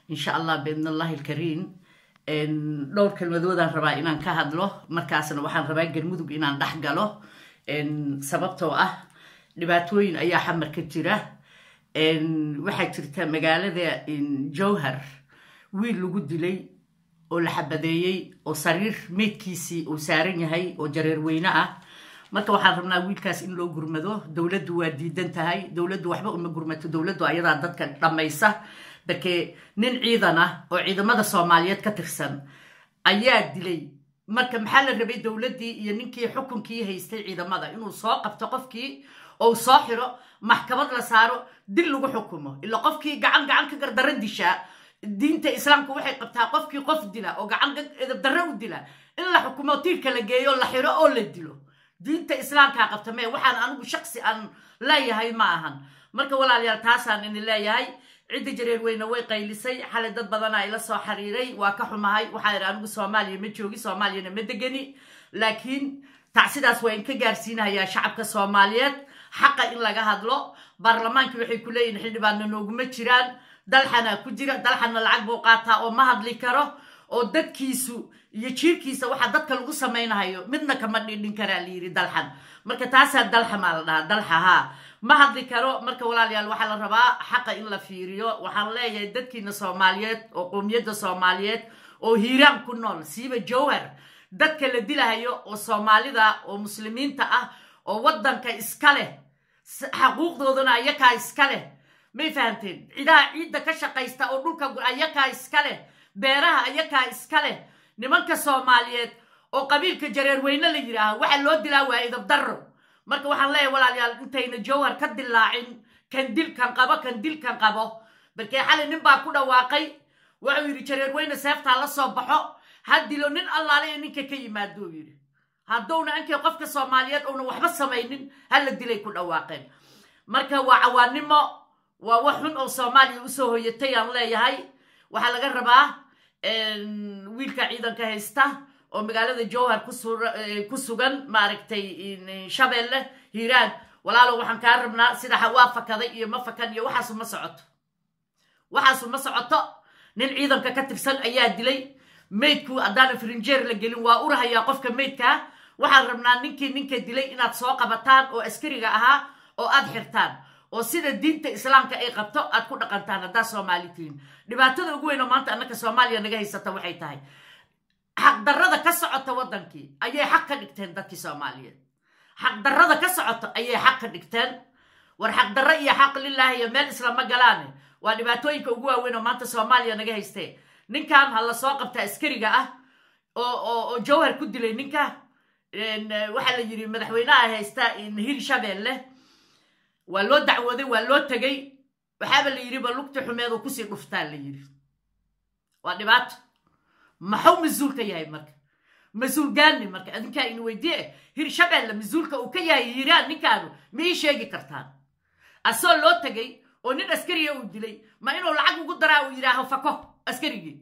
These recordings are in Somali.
insha allah biidn allahi alkariim dhowr kelmadoodaan rabaa inaan ka hadlo markaasna waxaan rabaa galmudug inaan dhex galo sababtoo ah dhibaatooyin ayaa xamar ka jira waxaa jirta magaalada jowhar wiil lagu dilay oo la xabadeeyey oo sariir meydkiisii uu saaran yahay oo jareer weyne ah marka waxaan rabnaa wiilkaas in loo gurmado dowladdu waa diidan tahay dowladdu waxba uma gurmato dowladdu ayadaa dadka dhammaysa barke nin ciidan ah oo ciidamada soomaaliyeed ka tirsan ayaa dilay marka maxaa la rabay dowladdii iyo ninkii xukunkii haystay ciidamada inuu soo qabto qofkii ou soo xiro maxkamad la saaro dil lagu xukumo ila qofkii gacan gacan ka gardarro dishaa diinta islaamka waxay qabtaa qofkii qof dila oo gacan edabdarro u dila in la xukumo tiirka la geeyo la xiro oo la dilo diinta islaamkaa qabta mee waxaan anigu shaksi aan leeyahay ma ahan marka walaalayaal taasaan ini leeyahay cidda jareer weyne way qaylisay xalay dad badanaa ila soo xiriiray waa ka xumahay waxaa idhi anigu soomaaliya ma joogi soomaaliyana ma degani laakiin tacsidaas waa in ka gaarsiinayaa shacabka soomaaliyeed xaqa in laga hadlo baarlamaankii waxay ku leeyihin xildhibaanna nooguma jiraan dalxanaa ku jira dalxanna lacag buu qaataa oo ma hadli karo oo dadkiisu iyo jiirkiisa waxaa dadka lagu samaynahayo midna kama dhidhin karaa layidhi dalxan marka taasaa dalxamaa la dhahaa dalxa haa ma hadli karo marka walaalayaal waxaa la rabaa xaqa in la fiiriyo waxaan leeyahay dadkiina soomaaliyeed oo qowmiyadda soomaaliyeed oo hiiraan ku nool siiba jowhar dadka la dilahayo oo soomaalida oo muslimiinta ah oo waddanka iska leh xaquuqdoodana ayakaa iska leh may fahamteen cidaha ciidda ka shaqaysta oo dhulka ayakaa iska leh beeraha ayakaa iska leh nimanka soomaaliyeed oo qabiilka jareer weyne la yidhaaho waxaa loo dilaa waa idabdarro marka waxaan leeyahay walaalayaal intayna jowhar ka dilaacin kan dilkan qabo kan dilkan qabo balkee xalay nin baa ku dhawaaqay wuxuu yidhi jareer weyne seeftaa la soo baxo ha dilo nin allaale ee ninka ka yimaadou yidhi haddowna ankay qofka soomaaliyeed uuna waxba samaynin hala dilay ku dhawaaqeen marka waa cawaannimo waa wax xun oo soomaaliya usoo hoyatay aan leeyahay waxaa laga rabaa wiilka ciidanka haysta oo magaalada jowhar ku sugan maaragtay shabeelle hiiraan walaalow waxaan kaa rabnaa sida waa fakaday iyo ma fakan iyo waxaasu ma socoto waxaasu ma socoto nin ciidanka ka tirsan ayaa dilay maydku haddaana frinjeer la gelin waa urahayaa qofka maydkaa waxaan rabnaa ninkii ninka dilay inaad soo qabataan oo askariga ahaa oo aad xirtaan oo sida diinta islaamka ay qabto aad ku dhaqantaan haddaa soomaali tihiin dhibaatada ugu weyn oo maanta annaka soomaaliya naga haysata waxay tahay xaqdarrada ka socota waddankii ayay xaq ka dhigteen dadkii soomaaliyeed xaqdarrada ka socoto ayay xaq ka dhigteen war xaqdarro iyo xaq lilaahi iyo meel islama galaane waa dhibaatooyinka ugu waaweyn oo maanta soomaaliya naga haystee ninkan ha la soo qabta askariga ah oo jowhar ku dilay ninka waxaa la yidhi madaxweyneha haysta hil shabeelle waa loo dacwooday waa loo tegay waxaaba la yidhi ba lugti xumeed oo kusii dhuftaa la yidhi waa dhibaato maxuu mas-uul ka yahay marka mas-uul gaani marka adinkaa in weydiye hir shabeelle mas-uulka uu ka yahay hiiraan ninkaanu ma ii sheegi kartaan asoo loo tegay oo nin askariga uu dilay ma inuu lacag ugu daraa uu yidhaaho fako askarigii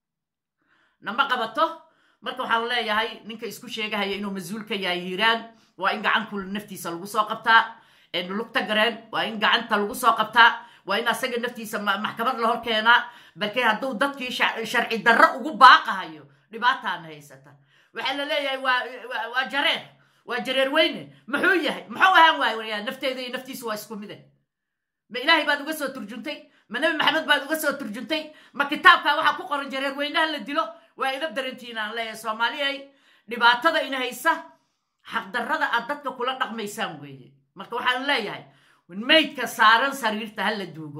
nama qabato marka waxaan leeyahay ninka isku sheegahaya inuu mas-uul ka yahay hiiraan waa in gacanku naftiisa lagu soo qabtaa lugta gareen waa in gacanta lagu soo qabtaa waa in asaga naftiisa maxkamad la hor keenaa balkee hadduu dadkii sharci darro ugu baaqahayo dhibaataana haysata waxaa la leeyahay waa jareer waa jareer weyne muxuu yahay muxuu ahaan waay waryaa nafteeda iyo naftiisu waa isku mide ma ilaahay baad uga soo turjuntay ma nebi maxamed baad uga soo turjuntay ma kitaabkaa waxaa ku qoran jareer weynaha la dilo waa idab darantiin aan leeyahay soomaaliyay dhibaatada ina haysa xaqdarrada aad dadka kula dhaqmaysaan weeye marka waxaan leeyahay maydka saaran sariirta ha la duugo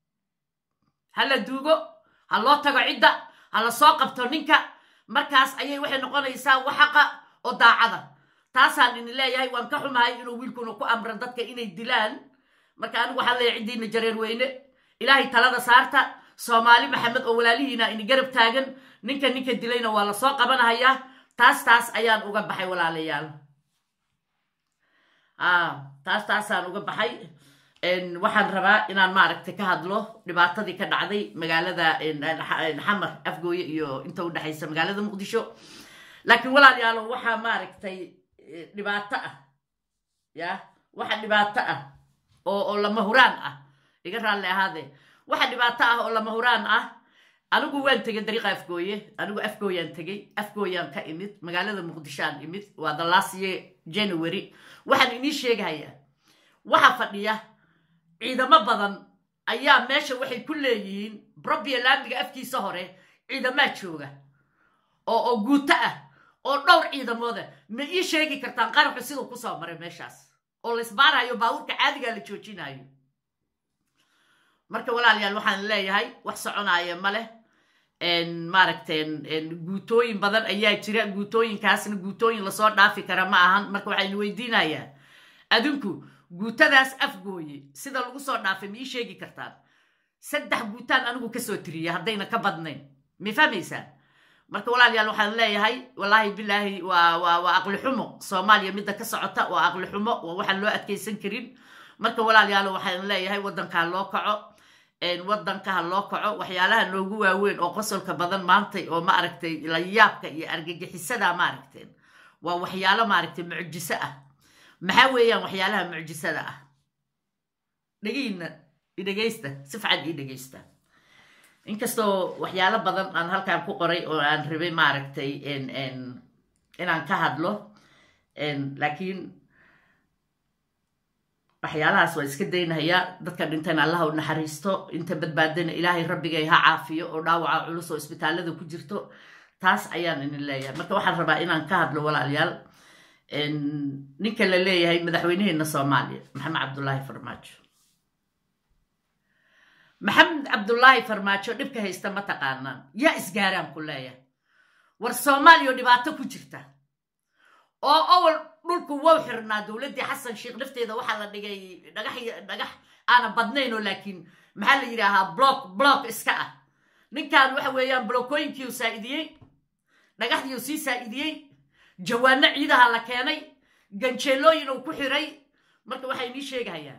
ha la duugo ha loo tago cidda ha la soo qabto ninka markaas ayay waxay noqonaysaa waxaqa oo daacada taasaan ini leeyahay waan ka xumahay inuu wiilkuna ku amran dadka inay dilaan marka anigu waxaan leeyahay ciddiina jareer weyne ilaahay talada saarta soomaali maxamed oo walaalihiina ini garab taagan ninka ninka dilayna waa la soo qabanahayaa taas taas ayaan uga baxay walaalayaal taas taasaan uga baxay waxaan rabaa inaan maaragtay ka hadlo dhibaatadii ka dhacday magaalada xamar afgooye iyo inta udhexaysa magaalada muqdisho laakiin walaalayaalo waxaa maaragtay dhibaato ah ya waxa dhibaato ah oo oo lama huraan ah iga raalli ahaadee waxa dhibaato ah oo lama huraan ah anigu waan tegey dariiqa afgooye anigu afgooyaan tegey afgooyaan ka imid magaalada muqdishoaan imid waa the last year january waxaan inii sheegahayaa waxaa fadhiya ciidamo badan ayaa meesha waxay ku leeyihiin brobia laamiga afkiisa hore ciidamaa jooga oo oo guuto ah oo dhowr ciidamooda ma ii sheegi kartaan qaraxu siduu kusoo maray meeshaas oo laisbaarayo baabuurka caadigaa la joojinayo marka walaalayaal waxaan leeyahay wax soconaaya ma leh maaragten guutooyin badan ayaa jira guutooyinkaasna guutooyin lasoo dhaafi kara ma ahan marka waxaynu weydiinayaa adinku guutadaas afgooye sida lagu soo dhaafay ma ii sheegi kartaan saddex guutaan anigu kasoo tiriya haddayna ka badnayn ma fahmaysaan marka walaalayaal waxaan leeyahay wallaahi bilaahi waa waa waa aqli xumo soomaaliya midda ka socota waa aqli xumo waa waxaan loo adkaysan karin marka walaalayaal waxaan leeyahay waddankaa loo kaco waddankaha loo kaco waxyaalaha noogu waaweyn oo qosolka badan maantay oo maaragtay layaabka iyo argagixisada maaragteen waa waxyaalo maaragtay mucjiso ah maxaa weeyaan waxyaalaha mucjisada ah dhegiina idhegaysta si fican ii dhegaysta inkastoo waxyaalo badan aan halkaan ku qoray oo aan rabay maaragtay inaan ka hadlo laakiin waxyaalahaas waa iska daynahayaa dadka dhintayna allaha u naxariisto inta badbaadana ilaahay rabbigay ha caafiyo oo dhaawaca culus oo isbitaalada ku jirto taas ayaan idin leeyahay marka waxaan rabaa inaan ka hadlo walaalayaal ninka la leeyahay madaxweynaheena soomaaliya maxamed cabdullaahi farmaajo maxamed cabdullaahi farmaajo dhibka haysta ma taqaanaan yaa isgaaraan ku leeyahay war soomaaliya oo dhibaato ku jirta oo owal dhulku wow xirnaa dowladdii xasan sheekh nafteeda waxaa la dhigay dhagax dhagax aana badnayn oo laakiin maxaa la yidhaahaa block block iska ah ninkan waxa weeyaan blookooyinkiiu saa'idiyey dhagaxdiiu sii saa'idiyey jawaano ciidaha la keenay ganjeelooyin uu ku xiray marka waxay nii sheegahayaan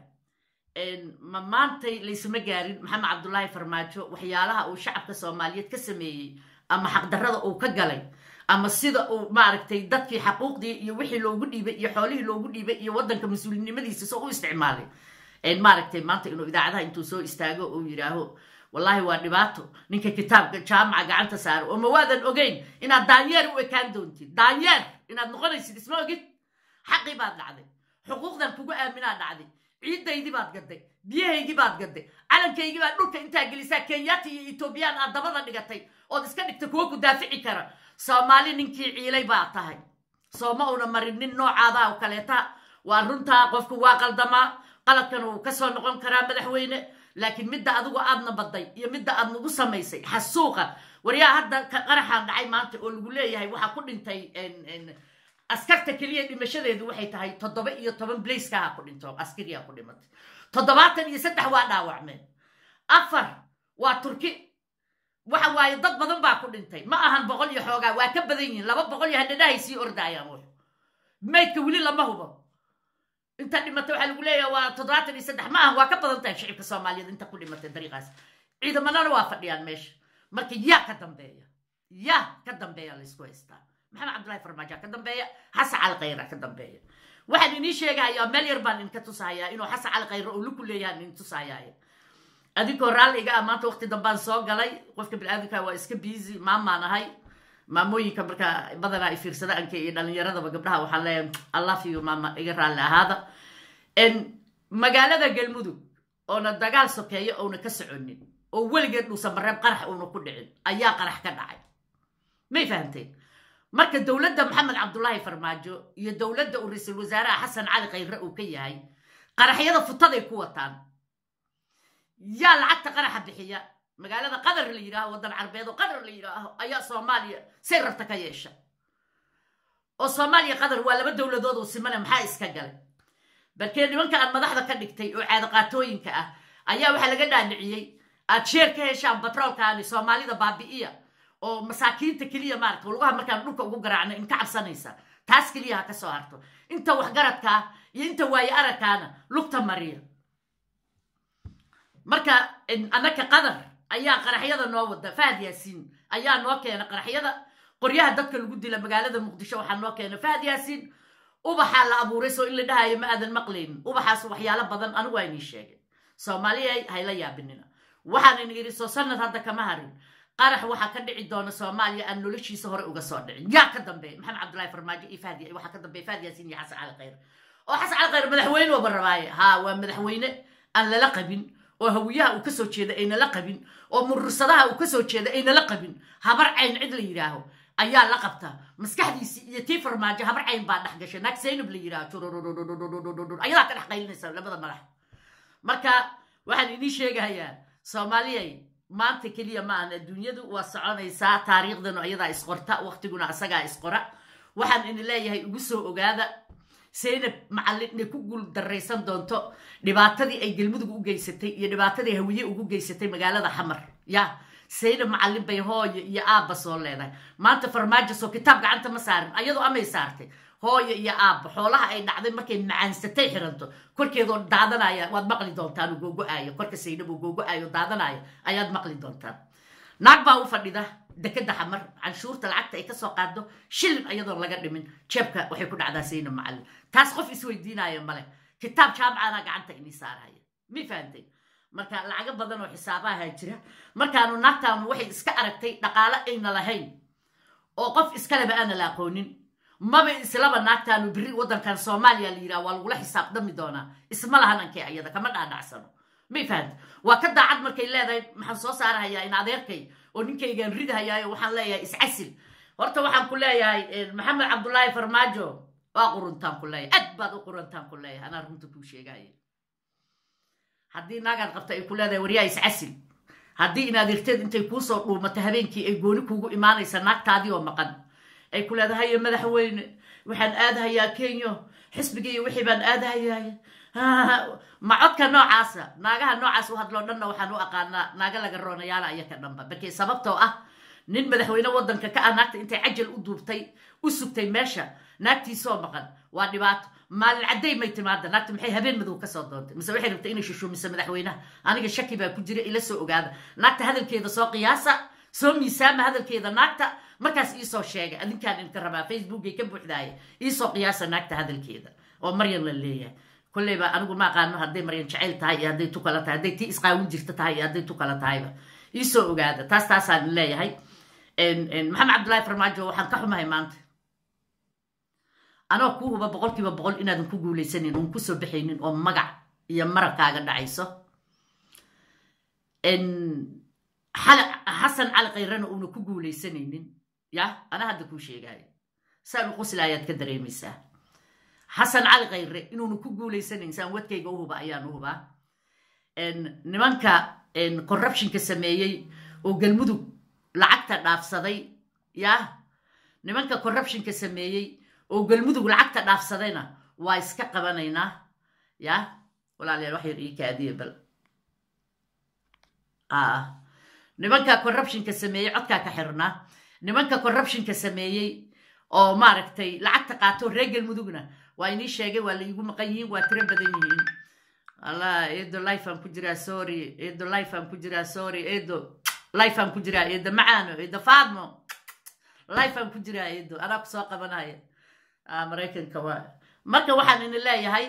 ma maantay laysuma gaarin maxamed cabdullaahi farmaajo waxyaalaha uu shacabka soomaaliyeed ka sameeyey ama xaqdarrada uu ka galay ama sida uu maaragtay dadkii xaquuqdii iyo wixii loogu dhiibay iyo xoolihii loogu dhiibay iyo waddanka mas-uulinimadiisa soo u isticmaalay maaragtay maanta inuu idaacadaha intuu soo istaago uu yidhaaho wallaahi waa dhibaato ninka kitaabka jaamaca gacanta saaro oo ma waadan ogeyn inaad daanyeer u ekaan doontid daanyeer inaad noqonaysid isma ogid xaqii baad dhacday xuquuqdan kugu aaminaa dhacday ciiddaydii baad gaday biyahaygii baad gaday calankaygii baad dhulka intaa gelisaa kenyaati iyo etoobiyaan aad dabada dhigatay ood iska dhigta kuwo ku daafici kara soomaali ninkii ciilay baa tahay sooma una marin nin noocaada oo kaleeta waa runtaa qofku waa qaldamaa qaladkan uu kasoo noqon karaa madaxweyne laakiin midda adigu aadna baday iyo midda aad nagu samaysay xasuuqa waryaa hadda qaraxaan dhacay maanta oo lagu leeyahay waxaa ku dhintay askarta keliya dhimashadeedu waxay tahay toddoba iyo toban blaiskaha ku dhinto askariyaa ku dhimatay toddobaatan iyo saddex waa dhaawacmeen afar waa turki waxa waaye dad badan baa ku dhintay ma ahan boqol iyo xoogaa waa ka badan yihiin laba boqol iyo hadhadhahay sii ordaayaan wux maydka weli lama hubo inta dhimatay waxaa lagu leeyaha waa toddobaatan iyo saddex ma ahan waa ka badan tahay shicibka soomaaliyeed inta ku dhimatay dariiqaas ciidamadana waa fadhiyaan meesha marka yaa ka dambeeya yaa ka dambeeya laysku haystaa maxamed cabdullahi farmaajo ka dambeeya xasan cali khayra ka dambeeya waxaan inii sheegahayaa meel yar baan idinka tusahayaa inuu xasan cali khayre oo luku leeyahan idin tusahayaa adinkoo raalliga ah maanta waqti dambaan soo galay qofka biniaadamka waa iska biisi maamaan ahay maamooyinka marka badanaa ay fiirsada anka iyo dhalinyaradaba gabdhaha waxaan leeyahay allafiyo maama iga raalli ahaada magaalada galmudug oona dagaal sokeeyo ouna ka soconin oo weligeed dhuusan mareeb qarax uuna ku dhicin ayaa qarax ka dhacay may fahamteen marka dowladda maxamed cabdullaahi farmaajo iyo dowladda uu ra-iisul wasaaraha xasan cali khayre uu ka yahay qaraxyada futaday ku wataan yaa lacagta qaraxa bixiya magaalada qatar la yidhaaho waddan carbeed oo qatar la yidhaaho ayaa soomaaliya say rabta ka yeesha oo soomaaliya qatar waa laba dowladood oo simane maxaa iska galay balkee nimanka aan madaxda ka dhigtay oo caadaqaatooyinka ah ayaa waxaa laga dhaadhiciyey aad sheer ka heshaan batroolkaani soomaalida baabi'iya oo masaakiinta keliya maarata lugaha markaan dhulka ugu garaacno in ka cabsanaysa taas keliya ha ka soo harto inta waxgaradkaa iyo inta waaye aragkaana lugta mariya marka annaka qatar ayaa qaraxyada noo wada fahad yaasiin ayaa noo keena qaraxyada qoryaha dadka lagu dila magaalada muqdisho waxaa noo keena fahad yaasiin ubaxaa la abuuray soo in la dhahayo ma aadan maqlaynin ubaxaas waxyaalo badan anigu waa inii sheegay soomaaliya hayla yaabinina waxaan ini idhi soo sanad hadda kama harin qarax waxaa ka dhici doona soomaaliya aan noloshiisa hore uga soo dhicin yaa ka dambeeya maxamed cabdullahi farmaajo iyo fahdi waxaa ka dambeeya fahdi yaasiin iyo xasan cali khayr oo xasan cali khayr madaxweyne waba rabaaye ha waa madaxweyne aan lala qabin oo hawiyaha uu kasoo jeeda aynala qabin oo murursadaha uu kasoo jeeda aynala qabin habar cayn cid la yidhaaho ayaa la qabta maskaxdiisii iyo tii farmaajo habar cayn baa dhex gashay naag saynab la yidhaaho ayadaa ka dhex qaylinaysa labada madax marka waxaan idiin sheegahayaa soomaaliyay maanta keliya ma aan adduunyadu waa soconaysaa taariikhdanu ayadaa isqorta waqtiguna asagaa isqora waxaan idin leeyahay ugu soo ogaada saynab macallin inay ku guul daraysan doonto dhibaatadii ay galmudug u geysatay iyo dhibaatadii hawiye ugu geysatay magaalada xamar ya saynab macallin bay hooyo iyo aabba soo leedahay maanta farmaajo soo kitaab gacanta ma saarin ayadoo amay saartay hooyo iyo aabba xoolaha ay dhacday markay macaansatay xiranto korkeedoo daadanaya waad maqli doontaan uu googo-aayo korka saynab uu googo-aayo daadanaya ayaad maqli doontaan naag baa u fadhida dekeda xamar canshuurta lacagta ay kasoo qaado shilin ayadoon laga dhimin jeebka waxay ku dhacdaa saynab macallin taas qof isweydiinaya male kitaab jaamacana gacanta inii saaraya mi fahantay marka lacago badan oo xisaabaha jira markaanu naagtaanu waxay iska aragtay dhaqaalo ayna lahayn oo qof iskaleba aana la aqoonin maba islaba naagtaanu biri waddankan soomaaliya la yidhaha waa lagula xisaabdami doonaa isma lahan ankay ayada kama dhaadhacsano may fahanta waa ka daacad markay leedahay maxaan soo saarahayaa in adeerkay oo ninkaygaan ridahayaayo waxaan leeyahay iscasil horta waxaan ku leeyahay maxamed cabdullaahi farmaajo waa quruntaan ku leeyahay aad baad u quruntaan ku leeyahay anaa runta kuu sheegaaye haddii naagaad qabta ay ku leedahay waryaa iscasil haddii in adeerteed intay kuusoo dhuumato habeenkii ay gooni kuugu imaanaysa naagtaadii oo maqan ay ku leedahay haye madaxweyne waxaan aadahayaa kenya xisbigii wixii baan aadahayaay ma codka noocaasa naagaha noocaas u hadloo dhanna waxaan u aqaanaa naaga laga roonayaala ayaka dhanba barkee sababtoo ah nin madaxweyne waddanka ka ah naagta intay cajal u duubtay u sugtay meesha naagtiisoo maqan waa dhibaato maalin cadday may timaada naagta maxay habeen madow kasoo doontay mise waxay rabtay inay shushuumiso madaxweynaha aniga shaki baa ku jira ila soo ogaada naagta hadalkeeda soo qiyaasa soo miisaama hadalkeeda naagta markaas iisoo sheegay adinkaan idinka rabaa facebookay ka buuxdaaya iisoo qiyaasa naagta hadalkeeda oo maryan la leeyahay kolleyba anigu ma aqaano hadday maryan jacayl tahay iyo hadday tu kala tahay hadday tii isqaawin jirta tahay iyo hadday tu kala tahayba iisoo ogaada taas taasaan leeyahay maxamed cabdullaahi farmaajo waxaan ka xumahay maanta anoo kuu huba boqolkiiba boqol inaadan ku guulaysanin oon kusoo baxaynin oo magac iyo marabkaaga dhacayso xasan cali kayrana uuna ku guulaysanaynin ya ana hadda kuu sheegaayo saan u qusla ayaad ka dareemaysaa xasan cali khayre inuuna ku guulaysanayn saan wadkayga u huba ayaan u hubaa nimanka corruptionka sameeyey oo galmudug lacagta dhaafsaday ya nimanka corruptionka sameeyey oo galmudug lacagta dhaafsadayna waa iska qabanaynaa ya walaalayaal wax yar ii kaadiya bal nimanka corruptionka sameeyey codkaa ka xirnaa nimanka corruptionka sameeyey oo maaragtay lacagta qaato reer galmudugna waa inii sheegay waa laigu maqan yihiin waa tiro badan yihiin allah eedo lifeaan ku jiraa sorry eedo lifeaan ku jiraa sorry eedo lifeaan ku jiraa eedo macaano eedo faadmo lifeaan ku jiraa eedo anaa ku soo qabanaya maraykanka waa marka waxaan ini leeyahay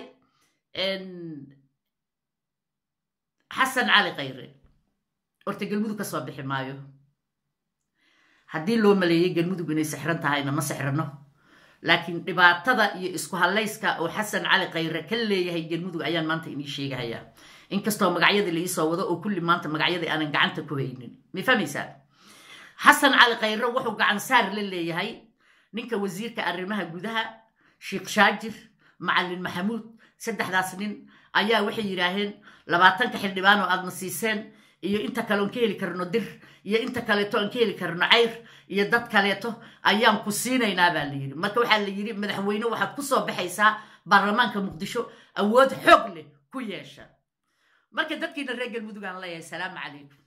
xasan cali khayre horta galmudug ka soo bixi maayo haddii loo maleeyey galmudug inay sixran tahayna ma sixrano laakiin dhibaatada iyo isku hadlayska oo xasan cali khayre ka leeyahay galmudug ayaan maanta inii sheegahayaa inkastoo magacyadii la iisoo wado oo kulli maanta magacyadii aanan gacanta ku haynin ma fahmaysaa xasan cali khayre wuxuu gacan saar la leeyahay ninka wasiirka arrimaha gudaha sheekh shaajir macalin maxamuud saddexdaas nin ayaa waxay yidhaaheen labaatanka xildhibaan oo aadna siiseen iyo inta kale oon ka heli karno dir iyo inta kaleeto aan ka heli karno cayr iyo dad kaleeto ayaan ku siinaynaa baa la yidhi marka waxaa la yidhi madaxweyne waxaad ku soo baxaysaa baarlamaanka muqdisho awood xoog leh ku yeesha marka dadkiina reer galmudug aan leeyahay salaamu calaykum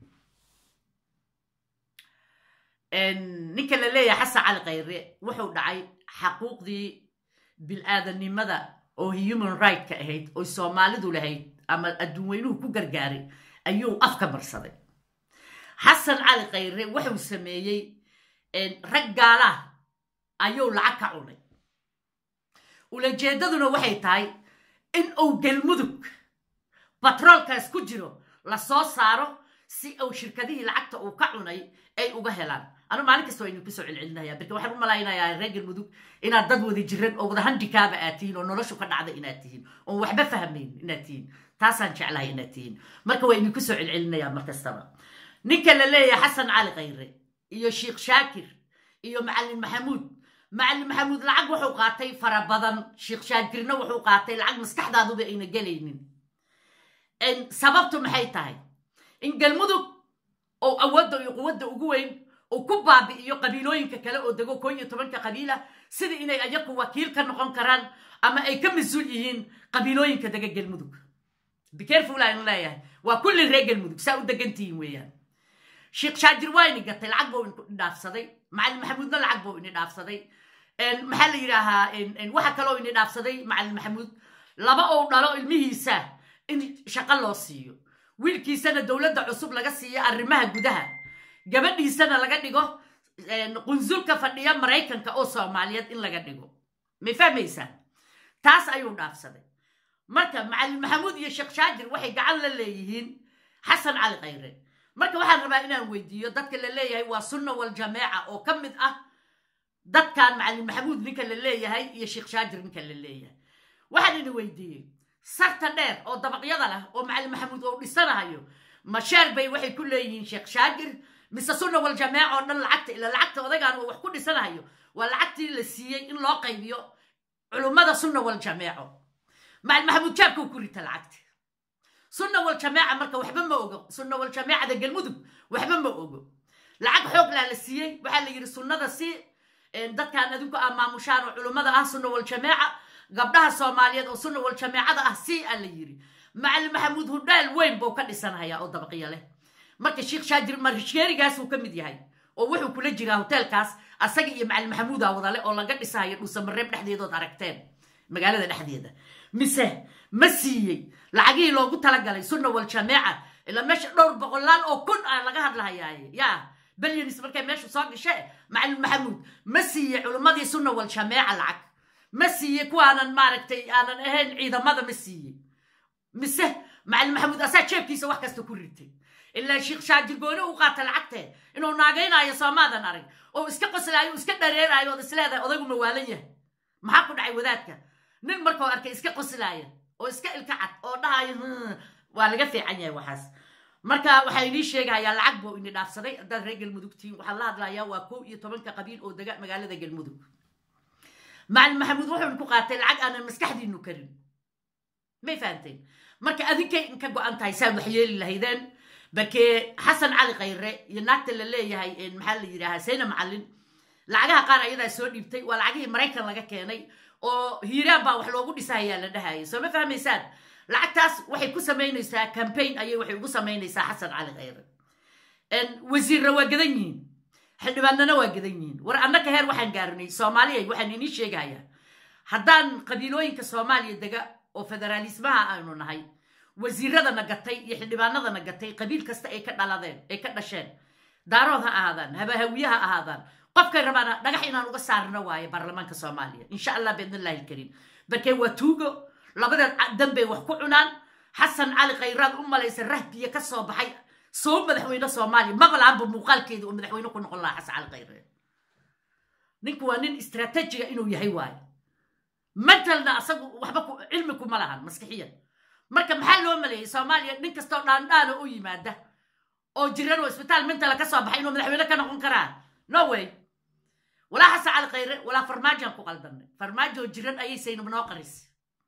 ninka la leeyahay xasan cali khayre wuxuu dhacay xaquuqdii bil-aadanimada oo human right-ka ahayd oy soomaalidu lahayd ama adduunweynuhu ku gargaaray ayuu afka marsaday xasan cali khayre wuxuu sameeyey rag gaalah ayuu lacag ka cunay ulajeedaduna waxay tahay in uu galmudug batroolkaas ku jiro la soo saaro si uu shirkadihii lacagta uu ka cunay ay uga helaan anu maalin kasta waa idinku soo celcelinaya birka waxaan u malaynayaa reer galmudug inaad dad wada jiran oo wada handikaaba aad tihiin oo noloshu ka dhacda inaad tihiin oon waxba fahmayn inaad tihiin taasaan jeclahay inaad tihiin marka waa idinku soo celcelinaya mar kastaba ninka la leeyahay xasan cali khayre iyo sheikh shaakir iyo macalin maxamuud macalin maxamuud lacag wuxuu qaatay fara badan sheikh shaakirna wuxuu qaatay lacag maskaxdaaduba ayna gelaynin sababtu maxay tahay in galmudug oo awoodda iyo quwadda ugu weyn uu ku baabi'iyo qabiilooyinka kale oo dego koo iyo tobanka qabiila sida inay ayaku wakiil ka noqon karaan ama ay ka mas-uul yihiin qabiilooyinka dega galmudug bicareful aynu leeyahay waa kulli reer galmudug saa u degantihiin weeyaan sheikh shaajir waa ini gatay lacag buu ini dhaafsaday macalin maxamuudna lacag buu ini dhaafsaday maxaa la yidhaahaa waxa kaloo ini dhaafsaday macalin maxamuud laba ou dhalo ilmihiisa in shaqo loo siiyo wiilkiisana dowladda cusub laga siiyo arrimaha gudaha gabadhiisana laga dhigo qunsulka fadhiya maraykanka oo soomaaliyeed in laga dhigo may fahmaysaan taas ayuu dhaafsaday marka macalin maxamuud iyo sheekh shaajir waxay gacan la leeyihiin xasan cali khayre marka waxaan rabaa inaan weydiiyo dadka la leeyahay waa sunna waljamaaca oo ka mid ah dadkan macalin maxamuud ninka la leeyahay iyo sheekh shaajir ninka la leeyahay waxaan idin weydiiyey sarta dheer oo dabaqyada leh oo macalin maxamuud oo dhisanahayo masheer bay waxay ku leeyihiin sheekh shaakir mise sunna waljamaaca oo dhan lacagta ila lacagta odagaan oo wax ku dhisanahayo waa lacagtii la siiyey in loo qaybiyo culummada sunna waljamaaco macalin maxamuud jaabkuu ku rita lacagta sunna waljamaaca marka waxba ma ogo sunna waljamaacada galmudug waxba ma ogo lacag xoog laa la siiyey waxaa la yidhi sunnada si dadkaan adinku ah maamushaan oo culummada ah sunna waljamaaca gabdhaha soomaaliyeed oo sunna waljamaacada ah si a la yidhi macalin maxamuud hudhaal weyn buu ka dhisanhayaa oo dabaqyo leh marka sheikh shaajir marishkeerigaasuu ka mid yahay oo wuxuu kula jiraa hoteelkaas asaga iyo macalin maxamuuda wadale oo laga dhisahayo dhuusamareeb dhexdeedood aragteen magaalada dhexdeeda mise ma siiyey lacagihii loogu talagalay sunna waljamaaca ilaa meesha dhowr boqolaal oo kun ah laga hadlahayaaye yaa belyanis markay meeshu soo gashe macalin maxamuud ma siiyey culimmadii sunna waljamaaca lacag ma siiye kuwaanan maaragtay aanan ahayn ciidamada ma siiye mise macalin maxamuud asaa jeebkiisa wax kasta ku ritay ilaa sheikh shaajir gooni u qaata lacagtee inuu naagaynaayo soomaadan arag oo iska qoslaayo iska dhareeraayo ood isleedahay odaygu mawaalan yahay maxaa ku dhacay wadaadka nin markuu arkay iska qoslaaya oo iska ilka cad oo dhahayo waa laga fiican yahay waxaas marka waxaa inii sheegayaa lacag buu ini dhaafsaday haddaad reer galmudug tihiin waxaan la hadlayaa waa kow iyo tobanka qabiil oo dega magaalada galmudug macalin maxamuud wuxuun ku qaatay lacag aanan maskaxdiinu karin may fahanteen marka adinkay inka go-an tahay saad wax yeeli lahaydeen barkee xasan cali khayre iyo naagta la leeyahay maxaa la yidhaahaa sayna macalin lacagaha qaar ayadaa soo dhiibtay waa lacagihii maraykan laga keenay oo hiiraan baa wax loogu dhisahayaa la dhahayay soo ma fahmaysaan lacagtaas waxay ku samaynaysaa cambaign ayay waxay ugu samaynaysaa xasan cali khayre wasiirra waa gadan yihiin xildhibaanana waa gadan yihiin war annaka heer waxaan gaarnay soomaaliya waxaan inii sheegayaa haddaan qabiilooyinka soomaaliya dega oo federaalismaha aanu nahay wasiiradana gatay iyo xildhibaanadana gatay qabiil kasta ay ka dhaladeen ay ka dhasheen daarood ha ahaadaan habahawiye ha ahaadaan qofkay rabaana dhagax inaan uga saarno waaye baarlamaanka soomaaliya insha allah biidnillahi alkariim barkee waa tuugo labadeed danbay wax ku cunaan xasan cali khayraad u malaysa rahbiya ka soo baxay soo madaxweyne soomaaliya maqlaanba muuqaalkeeda oo madaxweyne ku noqon lahaa xasan cali khayre ninku waa nin istraatiijiga inuu yahay waaye mentalna asagu waxba cilmi kuma lahan maskixiyan marka maxaa loo maleeyey soomaaliya nin kastoo dhaandhaana u yimaada oo jiran oo isbitaal mentala ka soo baxay inuu madaxweyne ka noqon karaa no way walaa xasan cali khayre walaa farmaajoan ku qaldanay farmaajo jiran ayay saynab noo qarisay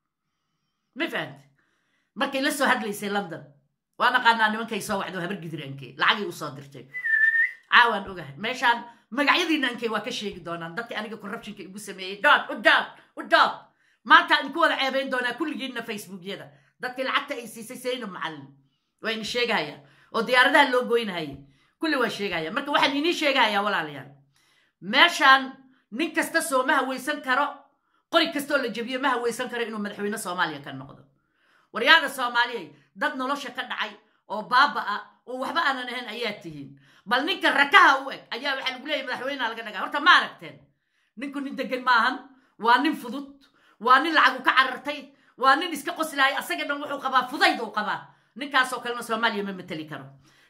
ma fahamte markay la soo hadlaysay london waa naqaanaa nimankay soo wacdo habar gidiraankee lacagay usoo dirtay caawaan ogahay meeshaan magacyadiina ankee waa ka sheegi doonaan dadka aniga corruptionka igu sameeyey dood u dood u dood maanta idinku wada ceebayn doonaa kulligiinna facebookyada dadkii lacagta ay siisay saynab macallin waa ini sheegahaya oo diyaaradaha loo goynahaya kulli waa sheegaya marka waxaan inii sheegahayaa walaalayaal meeshaan nin kasta soo ma hawaysan karo qori kastoo la jebiyo ma hawaysan karo inuu madaxweyne soomaaliya ka noqdo waryaada soomaaliyay dad nolosha ka dhacay oo baaba-a oo waxba aanan ahayn ayaa tihiin bal ninka rakaha u eg ayaa waxaa lagu leeyahy madaxweynea laga dhagaa horta ma aragteen ninku nin degan maahan waa nin fudud waa nin lacagu ka carartay waa nin iska qoslahay asaga dhan wuxuu qabaa fudayd uu qabaa ninkaasoo kalena soomaaliya ma mateli karo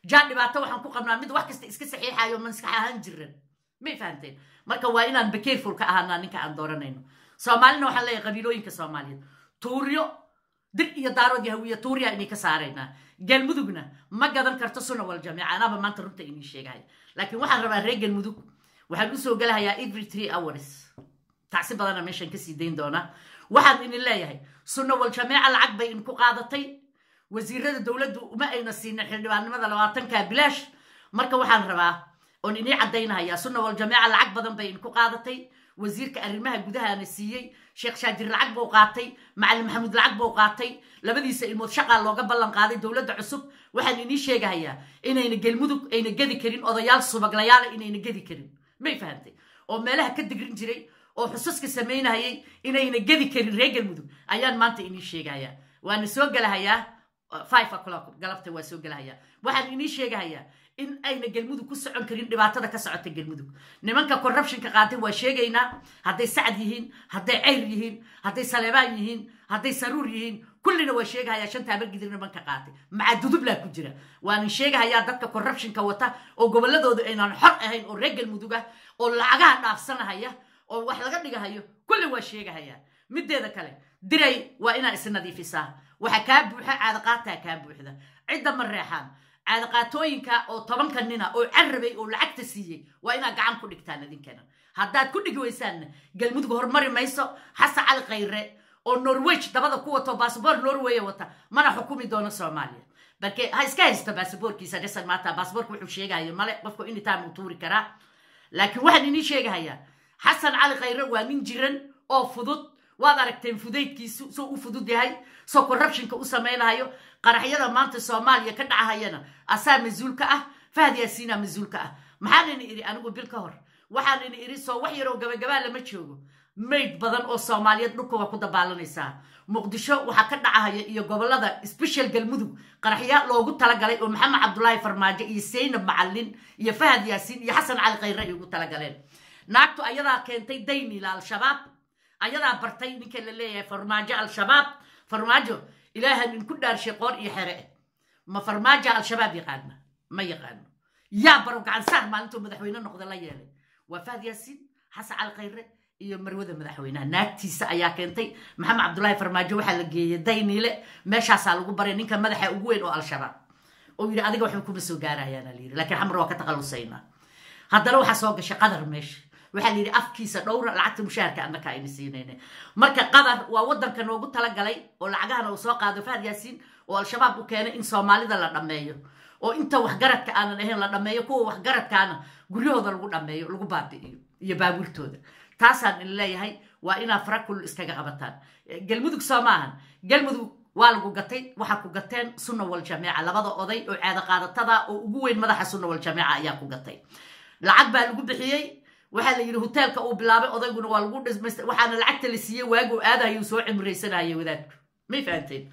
jaa dhibaato waxaan ku qabnaa mid wax kasta iska saxiixayo maskax ahaan jiran may fahanteen marka waa inaan bacareful ka ahaanaa ninka aan dooranayno soomaalina waxaan leeyahay qabiilooyinka soomaaliyeed tuuryo dir iyo daarood iyo hawiya tuuryaa inay ka saaraynaa galmudugna ma gadan karto suna wal jamiica anaaba maanta runta inii sheegaya laakiin waxaan rabaa reer galmudug waxaan usoo gelahayaa every three hours tacsi badana meeshaan kasii dayn doonaa waxaan idin leeyahay sunna wal jamiica lacag bay idinku qaadatay wasiirada dowladdu uma ayna siinin xildhibaannimada labaatanka bilaash marka waxaan rabaa oon inii caddaynahayaa sunna wal jamiica lacag badan bay idinku qaadatay wasiirka arrimaha gudahaana siiyey sheekh shaajir lacag buu qaatay macalin maxamuud lacag buu qaatay labadiisa ilmood shaqaa looga ballan qaaday dowladda cusub waxaan inii sheegahayaa inayna gelmudug ayna gedi karin odayaal subaglayaala inayna gedi karin may fahamtay oo meelaha ka digrin jiray oo xususka samaynahayay inayna gedi karin reer galmudug ayaan maanta inii sheegahayaa waana soo gelahayaa five o'clock galabta waa soo gelahayaa waxaan inii sheegahayaa in ayna galmudug ku socon karin dhibaatada ka socota galmudug nimanka corruptionka qaatay waa sheegaynaa hadday sacad yihiin hadday ceyr yihiin hadday saleebaan yihiin hadday saruur yihiin kullina waa sheegahayaa shanta abargidir nimanka qaatay macaa dudublaa ku jira waanan sheegahayaa dadka corruptionka wata oo gobolladooda aynaan xor ahayn oo reer galmudug ah oo lacagaha dhaafsanahaya oo wax laga dhigahayo kulli waa sheegahayaa mideeda kale diray waa inaa isnadiifisaa waxa kaa buuxa caadaqaataa kaa buuxda cidda ma reexaan caadaqaatooyinka oo tobanka nina oo carabay oo lacagta siiyey waa inaad gacan ku dhigtaan idinkana haddaad ku dhigi weysaanna galmudug horumari mayso xasan cali khayre oo norweg dabada ku wato baasboor norway wata mana xukumi doono soomaaliya balke ha iska haysto baasaboorkiisa dhasan maata baasaboorka wuxuu sheegahayo male qofku anytime uu tuuri karaa laakiin waxaan inii sheegahayaa xasan cali khayre waa nin jiran oo fudud waad aragteen fudaydkiisu soo u fudud yahay soo corruptionka u samaynahayo qaraxyada maanta soomaaliya ka dhacahayana asaa mas-uulka ah fahad yaasiina mas-uulka ah maxaan ina idhi anigu bil ka hor waxaan ina idhi soo wax yaroo gabagabaa lama joogo mayd badan oo soomaaliyeed dhulka waa ku dabaalanaysaa muqdisho waxaa ka dhacahaya iyo gobolada special galmudug qaraxya loogu talagalay oo maxamed cabdulaahi farmaajo iyo saynab macalin iyo fahad yaasiin iyo xasan cali khayre ay ugu talagaleen naagtu ayadaa keentay daynila al-shabaab ayadaa bartay ninka la leeyahay farmaajo al-shabaab farmaajo ilaaha ninku dhaarshay qoor iyo xere ma farmaajo al-shabaab yaqaana ma yaqaano yaa baro gacansaar maalintuu madaxweyne noqda la yeelay waa fahad yaasiin xasan cali khayre iyo marwada madaxweynaha naagtiisa ayaa keentay maxamed cabdulaahi farmaajo waxaa la geeyey dayniile meeshaasaa lagu baray ninka madaxa ugu weyn oo al-shabaab oo yidhi adiga waxba kuma soo gaarayaana la yidhi lakiin xamar waa ka taqalusaynaa haddana waxaa soo gashay qadar meesha waxaa la yidhi afkiisa dhowra lacagta mushaharka annaka ayna siinayna marka qadar waa waddanka noogu talagalay oo lacagahana uu soo qaado fahad yaasiin oo al-shabaab u keenay in soomaalida la dhammeeyo oo inta waxgaradka aanan ahayn la dhammeeyo kuwa waxgaradkaana guryahooda lagu dhammeeyo lagu baabi'iyo iyo baabuurtooda taasaan in leeyahay waa inaa farakul iskaga qabataan galmudug soo maahan galmudug waa lagu gatay waxaa ku gateen sunna wal jamiica labada oday oo caado qaadatada oo ugu weyn madaxa sunna wal jamiica ayaa ku gatay lacag baa lagu bixiyey waxaa la yidhi hoteelka uu bilaabay odayguna waa lagu dhismaysta waxaana lacagta la siiyey waaguu aadahayuu soo cimraysanayay wadaadku may fahanteen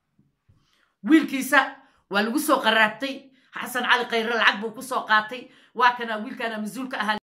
wiilkiisa waa lagu soo qaraabtay xasan cali khayre lacag buu ku soo qaatay waa kana wiilkaana mas-uulka ahaa